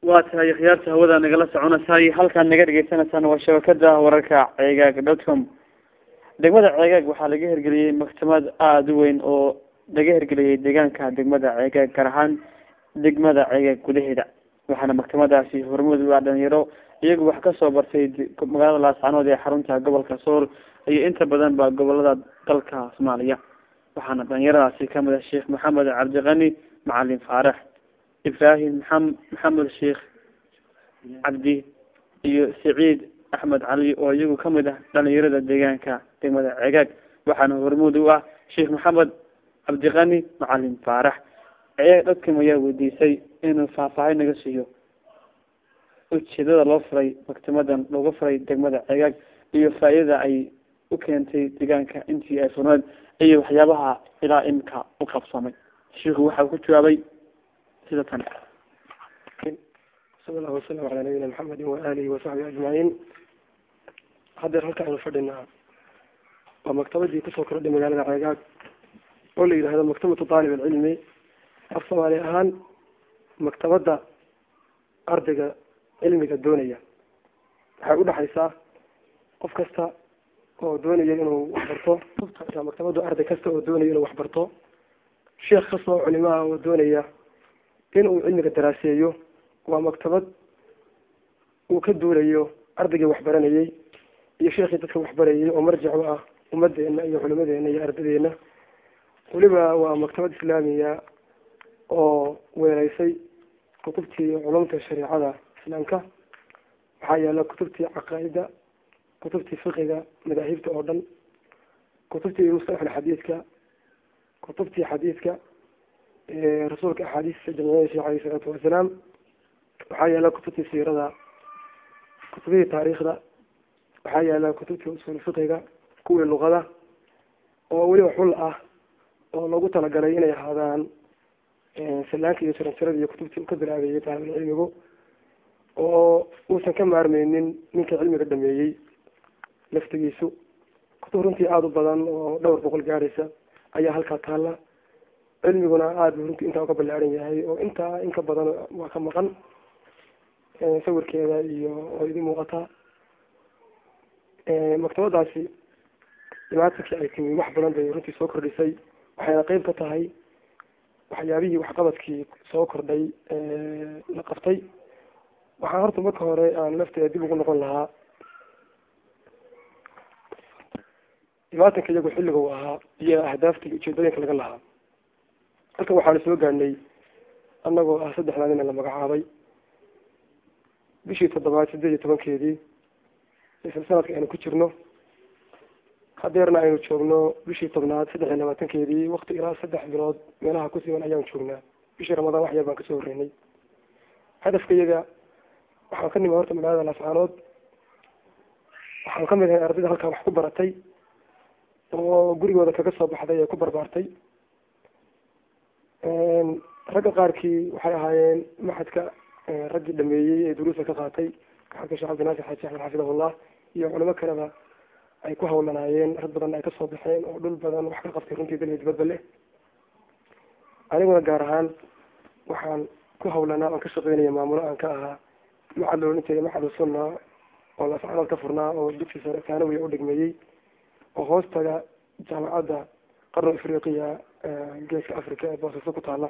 waa tahay khiyaarta hawada nagala soconaysay halkaan naga dhegeysanaysaana waa shabakada wararka ceegaag dotcom degmada ceegaag waxaa laga hirgeliyey maktamad aada u weyn oo laga hirgeliyey deegaanka degmada ceegaag gaar ahaan degmada ceegaag gudaheeda waxaana maktamadaasi hormuud u ah dhalinyaro iyagu wax kasoo bartay magaalada laascanood ee xarunta gobolka sool iyo inta badan ba gobolada dalka soomaaliya waxaana dhalinyaradaasi kamid ah sheekh maxamed cabdiqani macalin faarax ibrahim maxam maxamed sheekh cabdi iyo saciid axmed cali oo iyagu kamid ah dhalinyarada deegaanka degmada cegaag waxaana hormuud u ah sheekh maxamed cabdiqani macalin faarax cegaag dadkam ayaa weydiisay inuu faahfaahin naga siiyo ujeedada loo furay maktimadan looga furay degmada cegaag iyo faa-idada ay u keentay deegaanka intii ay furneed iyo waxyaabaha ilaa imika u qabsamay sheikhu waxa ku jawaabay sida tan sala allahu wasalam calaa nabiyina maxamedi waaalihi wasaxbihi ajmaciin haddeer halka aynu fadhinaa waa maktabadii kusoo kordhay magaalada ceegaag oo la yidhahdo maktabatu taalib alcilmi af soomaali ahaan maktabadda ardayga cilmiga doonaya waxay udhexaysaa qof kasta oo doonaya inuu waxbarto maktabaddu arday kasta oo doonaya inuu waxbarto sheekh kasta oo culimaha oo doonaya inuu cilmiga daraaseeyo waa maktabad uu ka duulayo ardaygii waxbaranayay iyo sheekhii dadka waxbarayay oo marjac u ah ummadeena iyo culimadeena iyo ardadeena weliba waa maktabad islaamiya oo weelaysay kutubtii culumta shareecada islaamka waxaa yaala kutubtii caqaaida kutubtii fiqiga madaahibta oo dhan kutubtii mustalax xadiidka kutubtii xadiidka rasuulka axaadiista jamciyadiisa aleyh isalaatu wasalaam waxaa yaala kutubtii siirada kutubihii taariikhda waxaa yaala kutubtii usul fiqiga kuwii luqada oo weliba xul ah oo loogu talagalay inay ahaadaan sallaanka iyo jaranjarada iyo kutubtii uu ka bilaabeeyey taalibul cilmigu oo uusan ka maarmeynin ninka cilmiga dhameeyey laftigiisu kutub runtii aada u badan oo dhowr boqol gaadhaysa ayaa halkaa taalla cilmiguna aada bu runtii intaa uga ballaaran yahay oo intaa in ka badan waa ka maqan sawirkeeda iyo oo idin muuqataa maktabadaasi dhimaatankii ay timi wax badan bay runtii soo kordhisay waxayna qeyb ka tahay waxyaabihii waxqabadkii soo kordhay la qabtay waxaan horta marka hore aan lafteeda dib ugu noqon lahaa dhimaatanka iyagu xilliga u ahaa iyo ahdaafta iyo ujeedooyinka laga lahaa halkan waxaanu soo gaadhnay anagoo ah saddexdaa nina la magacaabay bishii toddobaad sideed iyo tobankeedii isla sanadka aynu ku jirno hadeerna aynu joogno bishii tobnaad saddex iyo labaatankeedii wakti ilaa saddex bilood meelaha ku siman ayaan joognaa bishii ramadaan wax yar baan kasoo horreynay hadafka iyaga waxaan ka nimi horta magaalada laascaanood waxaan kamid ahay ardayda halkaa wax ku baratay oo gurigooda kaga soo baxday ee ku barbaartay ragga qaarkii waxay ahaayeen maxadka raggii dhameeyey ee duruusa ka qaatay maxadka sheekh cabdinaasir xaaji axmed xafidahullah iyo culimo kaleba ay ku hawlanaayeen rag badanna ay kasoo baxeen oo dhul badan wax ka qabtay runtii dalya dibadba leh aniguna gaar ahaan waxaan ku hawlanaa oon ka shaqeynaya maamulo aan ka ahaa maxad la odhan jiray maxad sunna oo lascanood ka furnaa oo dugsi sare taanawiya u dhigmeeyey oo hoostaga jaamacadda qarno afriqiya geeska africa ee boosaaso ku taala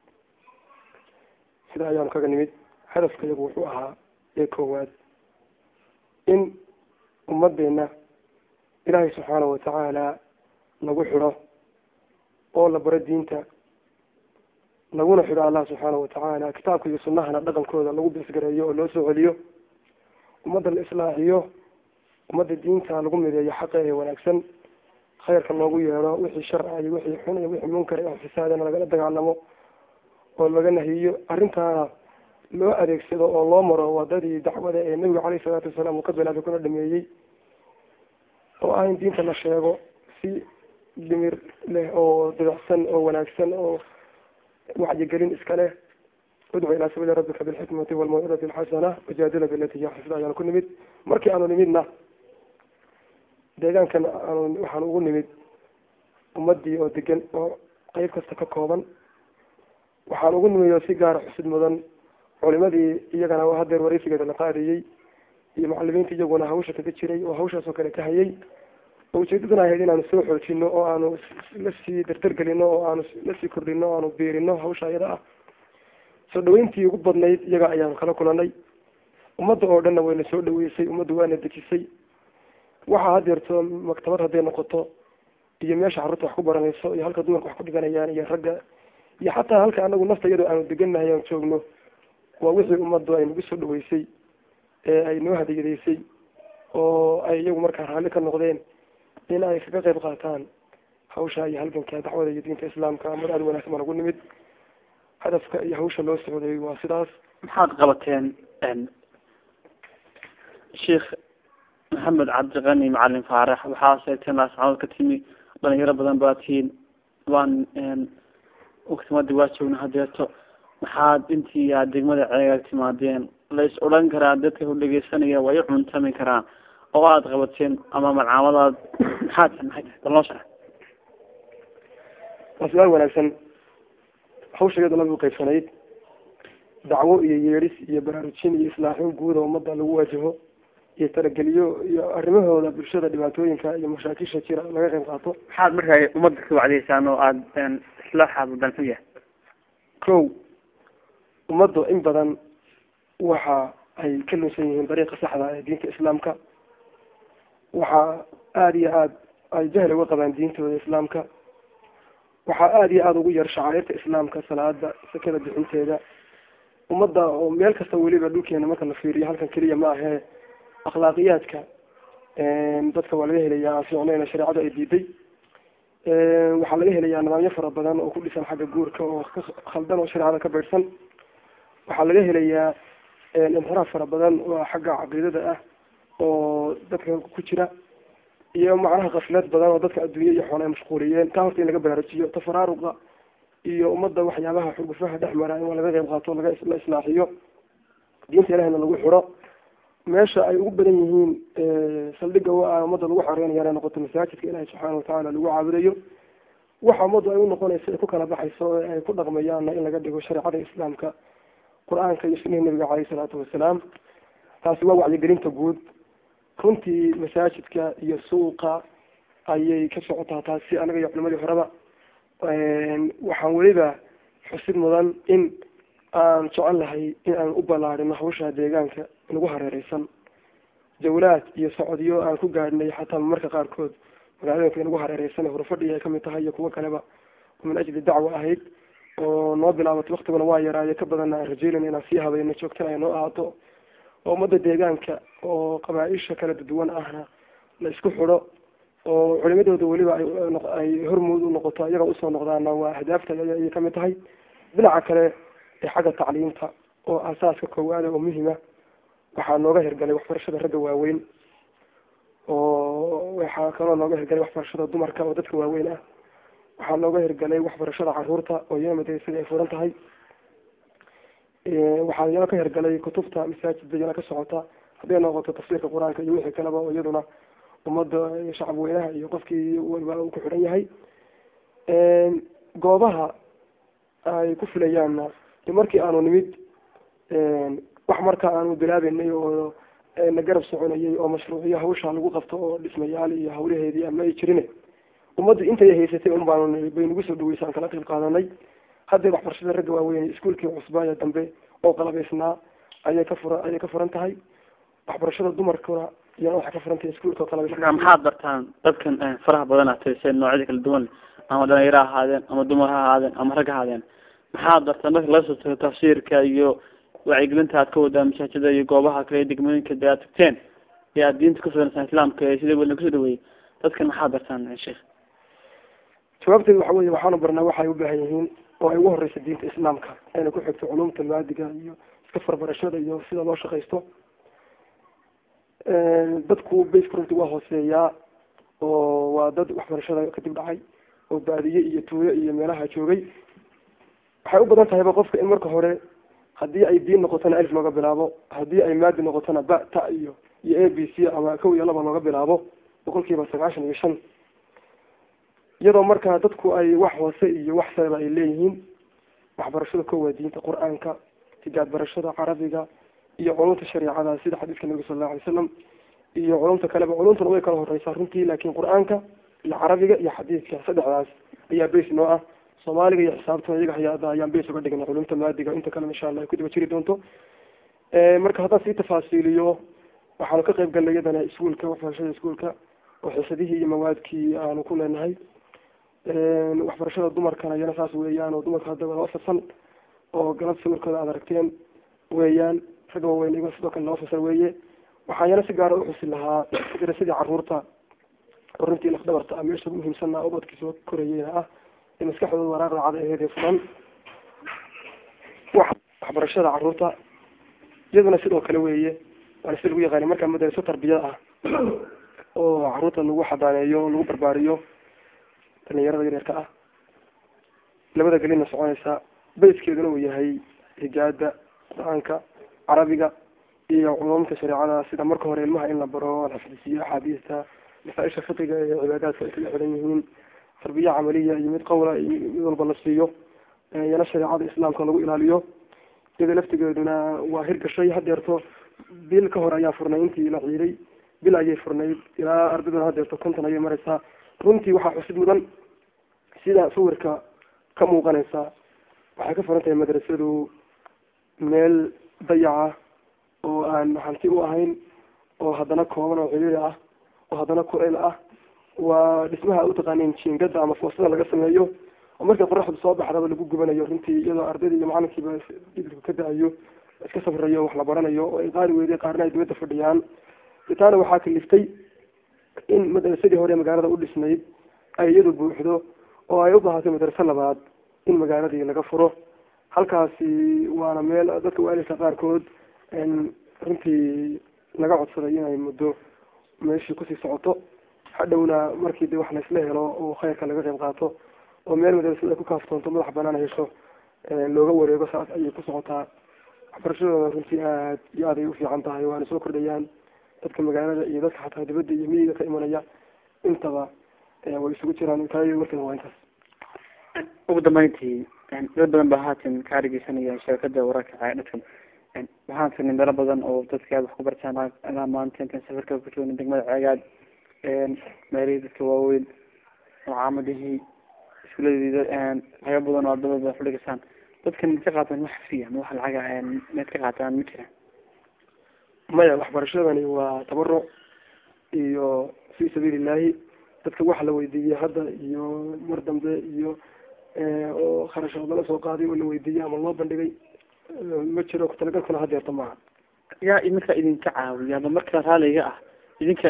sida ayaanu kaga nimid hadafka iyagu wuxuu ahaa ee koowaad in ummadeena ilaahay subxaanahu watacaala lagu xidho oo la baro diinta laguna xidho allah subxaanahu watacaala kitaabka iyo sunahana dhaqankooda lagu bisgareeyo oo loo soo celiyo ummadda la islaaxiyo ummadda diinta lagu mideeyo xaqa ee wanaagsan khayrka loogu yeedho wixii sharca iyo wixii xun iyo wixii munkar oo fisaadana lagala dagaalamo oo laga nahiyo arrintaana loo adeegsado oo loo maro wadadii dacwada ee nabiga caleyhi salaatu wasalaam uu ka bilaabay kuna dhameeyey oo ah in diinta la sheego si dhimir leh oo dabacsan oo wanaagsan oo wacyigelin iska leh udcu ilaa sabiili rabbika bilxikmati walmawcidati alxasana wajaadila bilati hiya xasna ayaanu ku nimid markii aanu nimidna deegaankan aanu waxaanu ugu nimid ummadii oo degan oo qeyb kasta ka kooban waxaan ugu nimid oo si gaara xusid mudan culimadii iyagana hadeer wareysigeeda la qaadayey iyo macalimiinta iyaguna hawsha kaga jiray oo hawshaas oo kale ka hayay oo ujeedaduna ahayd inaanu soo xoojino oo aanu lasii dardargelino oo aanu lasii kordhino o aanu biirino hawsha iyada ah soo dhaweyntii ugu badnayd iyaga ayaanu kala kulanay ummadda oo dhanna wayna soo dhaweysay ummadda waana dejisay waxaa hadeerto maktabad hadday noqoto iyo meesha carruurta wax ku baranayso iyo halka dumarka wax ku dhiganayaan iyo ragga iyo xataa halka anagu nafta iyadoo aanu degannahay aan joogno waa wixii ummaddu ay nagu soo dhaweysay ee ay noo hadiyadaysay oo ay iyagu markaa raalli ka noqdeen in ay kaga qayb qaataan hawsha iyo halganka dacwada iyo diinta islaamka mar aada wanaagsan baa nagu nimid hadafka iyo hawsha loo socday waa sidaas maxaad qabateen sheikh maxamed cabdiqani macalin faarax waxaa sheegteen laascaanood ka timi dhalinyaro badan baa tihiin waan uktimadii waa joogna hadeerto maxaad intii aad degmada ceegaag timaadeen la is odhan karaa dadka ku dhegeysanaya way u cuntami karaan oo aada qabateen ama malcaamadaad maxaad maxay tahay bal noo sharax waa su-aal wanaagsan hawsha iyada lagu qaybsanayd dacwo iyo yeedhis iyo baraarujin iyo islaaxin guud oo ummadda lagu waajaho iyo talageliyo iyo arrimahooda bulshada dhibaatooyinka iyo mashaakisha jira laga qayb qaato maxaad markaa ummadda ka wacdiyeysaan oo aada islaaxaad danxu yahay ko ummaddu in badan waxa ay ka lunsan yihiin dariiqa saxda ee diinta islaamka waxaa aada iyo aada ay jahli uga qabaan diintooda islaamka waxaa aada iyo aada ugu yar shacairta islaamka salaada sakada bixinteeda ummadda oo meel kasta weliba dhulkeena marka la fiiriyo halkan keliya ma ahee akhlaaqiyaadka dadka waa laga helayaa aan fiicnayna shareecadu ay diiday waxaa laga helayaa nidaamyo fara badan oo ku dhisan xagga guurka oo ka khaldan oo shareecada ka beydhsan waxaa laga helayaa inxiraaf fara badan oo xagga caqiidada ah oo dadka ku jira iyo macnaha kaflad badan oo dadka adduunye iyo xoole ay mashquuliyeen taa horta in laga baraarujiyo tafaraaruqa iyo ummadda waxyaabaha xugufaha dhex mara in laga qayb qaato laga la islaaxiyo diinta ilahina lagu xiro meesha ay ugu badan yihiin saldhiga waa ummadda lagu xoreynayaa inay noqoto masaajidka ilahi subxaana watacaala lagu caabudayo waxa ummaddu ay unoqonayso ay ku kala baxayso ee ay ku dhaqmayaanna in laga dhigo shareecada islaamka qur-aanka iyo sunihii nabiga caleyhi salaatu wasalaam taasi waa wacyigelinta guud runtii masaajidka iyo suuqa ayay ka socotaa taasi anaga iyo culimadii horeba waxaan weliba xusid mudan in aan jecel lahay in aan u ballaarino hawsha deegaanka nagu hareereysan jawlaad iyo socodyo aan ku gaadhnay xataa marka qaarkood magaalooyinka nagu hareereysan hurfadhi ay kamid tahay iyo kuwo kaleba oo min ajli dacwa ahayd oo noo bilaabatay waktiguna waa yaraaye ka badanna aan rajeynayna inaan sii habayno joogtana ay noo ahaato oo ummadda deegaanka oo qabaa-isha kala duwan ahna la isku xidho oo culimadooda weliba ay hormuud u noqoto iyaga usoo noqdaana waa ahdaafta ayay kamid tahay dhinaca kale ee xagga tacliimta oo asaaska koowaada oo muhima waxaa nooga hirgalay waxbarashada ragga waaweyn oo waxaa kaloo nooga hirgalay waxbarashada dumarka oo dadka waaweyn ah waxaa nooga hirgalay waxbarashada caruurta oo iyana madrasada ay furan tahay waxaa iyana ka hirgalay kutubta masaajidda iyana ka socota hadday noqoto tafsiirka qur-aanka iyo wixii kaleba oo iyaduna ummadda shacab weynaha iyo qofkii waliba uu ku xidhan yahay goobaha ay ku filayaanna de markii aanu nimid wax marka aanu bilaabeynay oo na garab soconayay oo mashruuciyo hawsha lagu qabto oo dhismayaal iyo hawlaheedii ama ay jirin ummaddu intay haysatay un baanu bay nagu soo dhaweysaan kala qayb qaadanay hadday waxbarashada ragga waaweyn iskuolkii cusbaaya dambe oo qalabaysnaa ayay ka fura ayay ka furan tahay waxbarashada dumarkuna iyana waxay ka furan tahay iskuolka oo marka qalabaysan maxaad bartaan dadkan faraha badan aad tiriseen noocyada kala duwan ama dhalinyaro ha ahaadeen ama dumar ha ahaadeen ama rag ha ahaadeen maxaad bartaan marka laga soo tago tafsiirka iyo wacyigelinta aad ka wadaan masaajida iyo goobaha kale ee degmooyinka de aad tagteen ee aad diinta kusuganasaan islaamka ee sida welina kusoo dhaweeyey dadkan maxaad bartaan sheekh jawaabteedu waxa weeye waxaanu barnaa waxay u baahan yihiin oo ay ugu horeysa diinta islaamka ayna ku xigto culumta maadiga iyo iska farbarashada iyo sida loo shaqaysto dadku baska runti waa hooseeyaa oo waa dad waxbarashada kadib dhacay oo baadiye iyo tuuyo iyo meelaha joogay waxay u badan tahayba qofka in marka hore haddii ay diin noqotona alif looga bilaabo haddii ay maadi noqotona ba ta iyo iyo a b c ama kow iyo laba looga bilaabo boqolkiiba sagaashan iyo shan iyadoo markaa dadku ay wax hoose iyo wax sareba ay leeyihiin waxbarashada ko waa diinta qur-aanka higaad barashada carabiga iyo culumta shareecada sida xadiiska nabiga sal allahu alay wasalam iyo culumta kaleba culumtuna way kala horeysaa runtii laakin qur-aanka iyo carabiga iyo xadiidka saddexdaas ayaa base noo ah soomaaliga iyo xisaabtuna iyaga hay-ada ayaan base uga dhignay culumta maadiga inta kale insha allah ay ku daba jiri doonto marka haddaan sii tafaasiiliyo waxaanu ka qayb galnay iyadana iskuolka waxbarashada iskuolka oo xiisadihii iyo mawaadkii aanu ku leenahay waxbarashada dumarkana iyana saas weeyaan oo dumarka hadda loo fasan oo galab sawirkooda aad aragteen weeyaan ragga waaweyn iyago sidoo kale loo fasal weeye waxaan yana si gaara uxusi lahaa darasadii caruurta oo runtii lafdhabarta ah meesha ugu muhiimsana ubadkii soo korayeyna ah ee maskaxdooda waraaqda cada aheedee fulan waxbarashada caruurta iyaduna sidoo kale weeye waana sida lagu yaqaani markaa madaraso tarbiyad ah oo caruurta lagu xadaaneeyo lagu barbaariyo dhalinyarada yaryarka ah labada gelina soconaysa bayskeeduna uu yahay higaada qur-aanka carabiga iyo culumta shareecada sida marka hore ilmaha in la baro la xifdisiyo axaadiista masaaisha fiqiga ee cibaadaadka ay kaga xiran yihiin tarbiya camaliya iyo mid qawla iyo mid walba la siiyo iyana shareecada islaamka lagu ilaaliyo iyada laftigeeduna waa hirgashay hadeerto bil ka hore ayaa furnay intii la ciiday bil ayay furnayd ilaa ardaduna hadeerto konton ayay mareysaa runtii waxaa xusid mudan sida sawirka ka muuqanaysa waxay ka furan tahay madrasadu meel dayaca oo aan hanti u ahayn oo haddana kooban oo ciriiri ah oo haddana kureyl ah waa dhismaha utaqaanin jiingada ama foostada laga sameeyo oo markii qoraxdu soo baxdaba lagu gubanayo runtii iyadoo ardayda iyo macalinkiiba didilku ka da-ayo iska safrayo wax la baranayo oo ay qaari weyday qaarna ay dibadda fadhiyaan itaana waxaa kaliftay in madrasadii hore magaalada u dhisnayd ay iyadu buuxdo oo ay u baahatay madraso labaad in magaaladii laga furo halkaasi waana meel dadka waalidka qaarkood runtii laga codsaday inay muddo meeshii kusii socoto hadhowna markii de wax laysla helo oo khayrka laga qayb qaato oo meel madrasada ku kaaftoonto madax banaan hesho looga wareego saas ayay ku socotaa waxbarashadooda runtii aad iyo aad ay ufiican tahay waana soo kordhayaan dadka magaalada iyo dadka xataa dibadda iyo miyiga ka imanaya intaba way isugu jiraan taay warkana waa intaas ugu dambeyntii dad badan ba haatan ka argeysanaya shabakada wararka dadka waxaan firnay meelo badan oo dadka aad wax ku bartaan ilaa maanta intaan safarka ku joogna degmada ceegaad meelihii dadka waaweyn oo caamadihii iskuuladii waxyaaba badan oo ardada badan fadhigasaan dadkan ka qaataan wax friya ma wax lacaga meed ka qaataan ma jiraan maya waxbarashadani waa tabaruc iyo fi sabiili illahi dadka waxa la weydiiyey hadda iyo mar dambe iyo oo kharashood lala soo qaaday oo la weydiiyey ama loo bandhigay ma jiro kutalagalkuna hadeerta maaha yaa iminka idinka caawiya ama marka raaliga ah idinka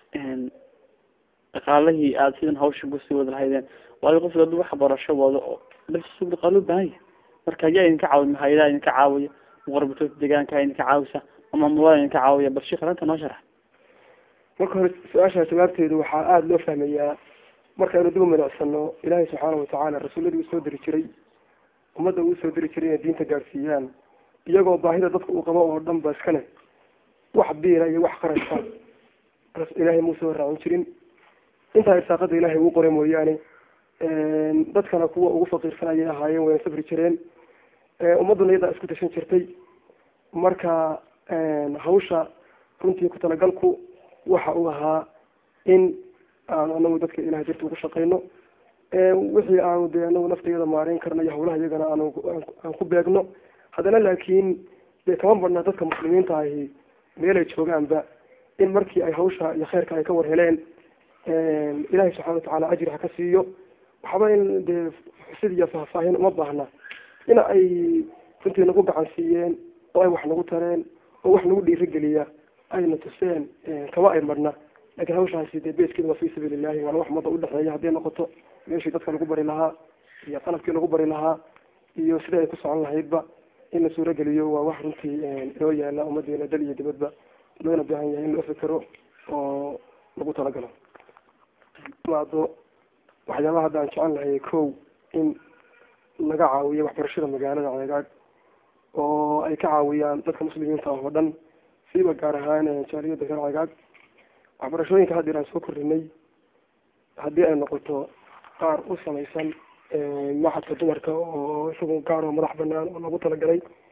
dhaqaalihii aada sidan hawsha kusii wada lahaydeen waayo qofka adu wax barasho wado oo laftiisu dhaqaalo ubaahan yahay marka yaa idinka caawiya mahayadaha idinka caawiya muqarbatoodka deegaanka idinka caawisa ama mulada idinka caawiya bal sheekh arrinta noo sharax marka hore su-aasha jawaabteedu waxaa aada loo fahmayaa markaynu dib u milicsano ilaahay subxaana watacaala rasuuladii uu soo diri jiray ummadda uu soo diri jiray inay diinta gaadhsiiyaan iyagoo baahida dadka uu qabo oo dhan ba iska leh wax biila iyo wax qarashka ilaahay muusoo raacin jirin intaa irsaaqada ilaahay uu qoray mooyaane dadkana kuwa ugu faqiirsan ayay ahaayeen wayna safri jireen ummadduna iyadaa isku tashan jirtay marka hawsha runtii ku talagalku waxa uu ahaa in aanu anagu dadka ilahay darti ugu shaqayno wixii aanu dee anagu naftayada maareyn karna iyo hawlaha iyagana aanu aan ku beegno haddana laakiin dee kama badna dadka muslimiinta ahi meelay joogaanba in markii ay hawsha iyo khayrka ay ka war heleen ilahay subxana watacaala ajri ha ka siiyo waxba in dee xusid iyo faahfaahin uma baahna in ay runtii nagu gacan siiyeen oo ay wax nagu tareen oo wax nagu dhiirigeliya ayna tuseen kama ay marna lakin hawshaasi dee beeskeeda waa fi sabiili illahi waana wax umada udhexeeya hadday noqoto meeshii dadka lagu bari lahaa iyo qalabkii lagu bari lahaa iyo sida ay ku socon lahaydba in la suurageliyo waa wax runtii inoo yaala ummadeena dal iyo dibadba loona baahan yahay in loo fikero oo lagu talagalo maado waxyaabaha hadda aan jecel lahay ko in laga caawiyo waxbarashada magaalada ceegaag oo ay ka caawiyaan dadka muslimiinta ah oo dhan siiba gaar ahaan jaaliyada reer ceegaag waxbarashooyinka haddeer aan soo korinay haddii ay noqoto qaar u samaysan maxadka dumarka oo isagu gaar oo madax banaan oo lagu talagalay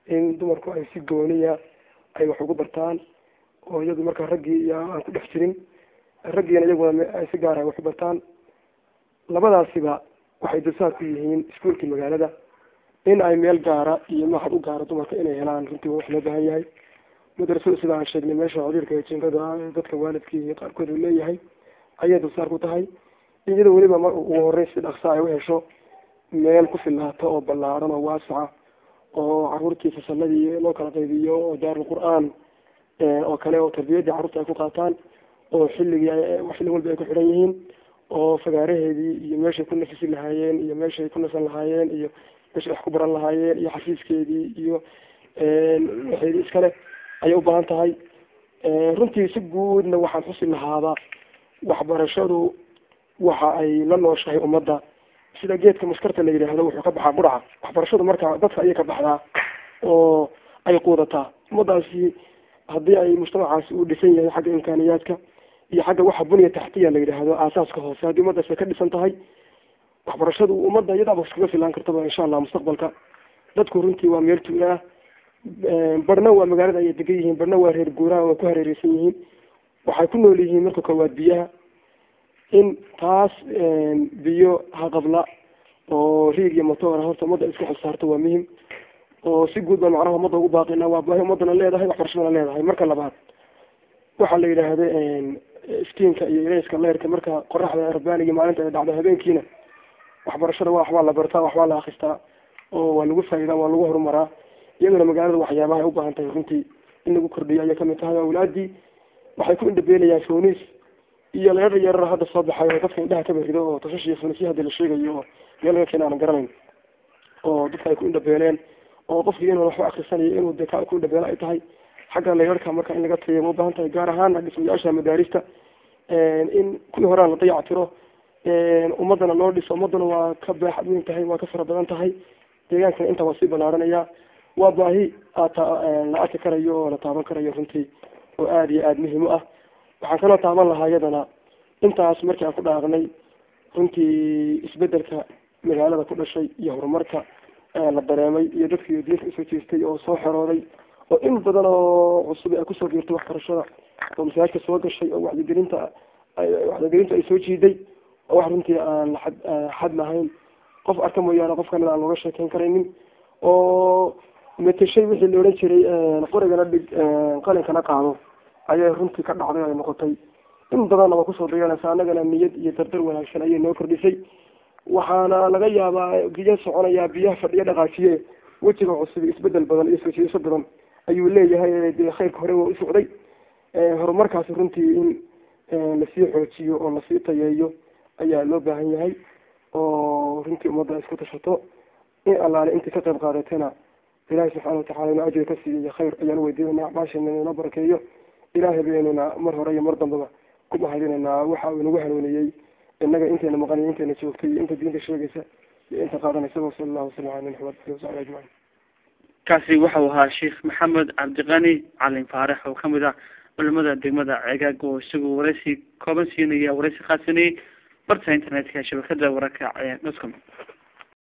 in dumarku ay si gooniya ay wax ugu bartaan oo iyadu markaa raggii iyo aan ku dhex jirin raggiina iyaguna ay si gaar ah wax u bartaan labadaasiba waxay dulsaar ku yihiin iskuolkii magaalada in ay meel gaara iyo mahad u gaara dumarka inay helaan runtii wax loo baahan yahay madrasada sida aan sheegnay meesha codiirka ee jinkada dadka waalidkii qaarkood uu leeyahay ayay dulsaar ku tahay iyadoo weliba mar ugu horreyn si dhaksa ay u hesho meel ku filaato oo ballaaran oo waasaca oo caruurtii fasaladii loo kala qaybiyo oo daarul qur-aan oo kale oo tarbiyaddii carruurta ay ku qaataan oo xilligii xilli walba ay ku xidhan yihiin oo fagaaraheedii iyo meeshay ku nafisi lahaayeen iyo meeshay ku nasan lahaayeen iyo meeshay wax ku baran lahaayeen iyo xafiiskeedii iyo waxeedii iskale ayay u baahan tahay runtii si guudna waxaan xusi lahaaba waxbarashadu waxa ay la nooshahay ummadda sida geedka maskarta la yidhaahdo wuxuu ka baxaa quraca waxbarashadu markaa dadka ayay ka baxdaa oo ay quudataa ummadaasi haddii ay mujtamacaasi uu dhisan yahay xagga imkaaniyaadka iyo xagga waxa bunya taxtiya la yidhaahdo aasaaska hoose haddii ummadaasi ay ka dhisan tahay waxbarashadu ummadda iyadaaba iskaga filaan kartaba insha allah mustaqbalka dadku runtii waa meel tuula ah barhna waa magaalada ayay degan yihiin barhna waa reer guuraha waa ku hareereysan yihiin waxay ku nool yihiin marka koowaad biyaha in taas biyo haqabla oo riig iyo motoora horta ummadda isku xilsaarto waa muhim oo si guud baan macnaha ummadda ugu baaqina waa baahi ummadana leedahay waxbarashadana leedahay marka labaad waxaa la yidhaahda iftiinka iyo ilayska leerka marka qoraxda rabbaaniga maalinta ay dhacdo habeenkiina waxbarashada waa waxbaa la bartaa waxbaa la akristaa oo waa lagu faa'idaa waa lagu horumaraa iyadana magaalada waxyaabaha ay u baahan tahay runtii in lagu kordhiyo ayay kamid tahay awlaadii waxay ku indhabeelayaan fonis iyo leerar yarar hadda soo baxay oo dadka indhaha kaba rido oo tashash iyo fonisya hadda la sheegayo oo meel laga keena aanan garanayn oo dadka ay ku indhabeeleen oo qofkii inuu waxba akrisanayo inuu de ka ku indhabeelo ay tahay xagga leerarka marka in laga tayo ma ubaahan tahay gaar ahaana dhismayaasha madaarista in kuwii horaan la dayac tiro ummadana loo dhiso ummadana waa ka baaxad weyn tahay waa ka fara badan tahay deegaankana intaa waa sii balaaranaya waa baahi la arki karayo oo la taaban karayo runtii oo aada iyo aada muhiim u ah waxaan kaloo taaban lahaa iyadana intaas markii aan ku dhaaqnay runtii isbedelka magaalada ku dhashay iyo horumarka la dareemay iyo dadkii diinta usoo jeestay oo soo xerooday oo in badan oo cusub ay kusoo geertay waxbarashada oo masaajidka soo gashay oo wacdigelinta wacdigelinta ay soo jiiday oo wax runtii aan laad xad lahayn qof arka mooyaane qof kamid aan looga sheekeyn karaynin oo mateshay wixii la odhan jiray qorigana dhig qalinkana qaado ayay runtii ka dhacday ay noqotay in badanna waa kusoo dayanaysa annagana niyad iyo dardar wanaagsan ayay noo kordhisay waxaana laga yaabaa biyo soconayaa biyaha fadhiyo dhaqaajiye wejiga cusub isbedel badan iyo soo jiidasho badan ayuu leeyahay dee khayrka hore waa usocday horumarkaasi runtii in lasii xoojiyo oo lasii tayeeyo ayaa loo baahan yahay oo runtii ummadda isku tashato in allaale intii ka qayb qaadatayna ilahay subxaana watacala inuu ajri ka siiyo khayr ayaan weydiinayna acmaashana inoo barakeeyo ilaahay baynuna mar hore iyo mar dambaba ku mahadinaynaa waxa uu inagu hanuuniyey inaga intayna maqan iyo intayna joogtay iyo inta diinta sheegaysa iyo inta qaadanaysa wasala allahu wasala ala nabi maxamed ali wasaxbi ajmaciin kaasi waxau ahaa sheekh maxamed cabdiqani calin faarax oo kamid ah culimada degmada ceegaag oo isagu waraysi kooban siinaya waraysi khaasinayay barta internetka shabakada wararka dotcom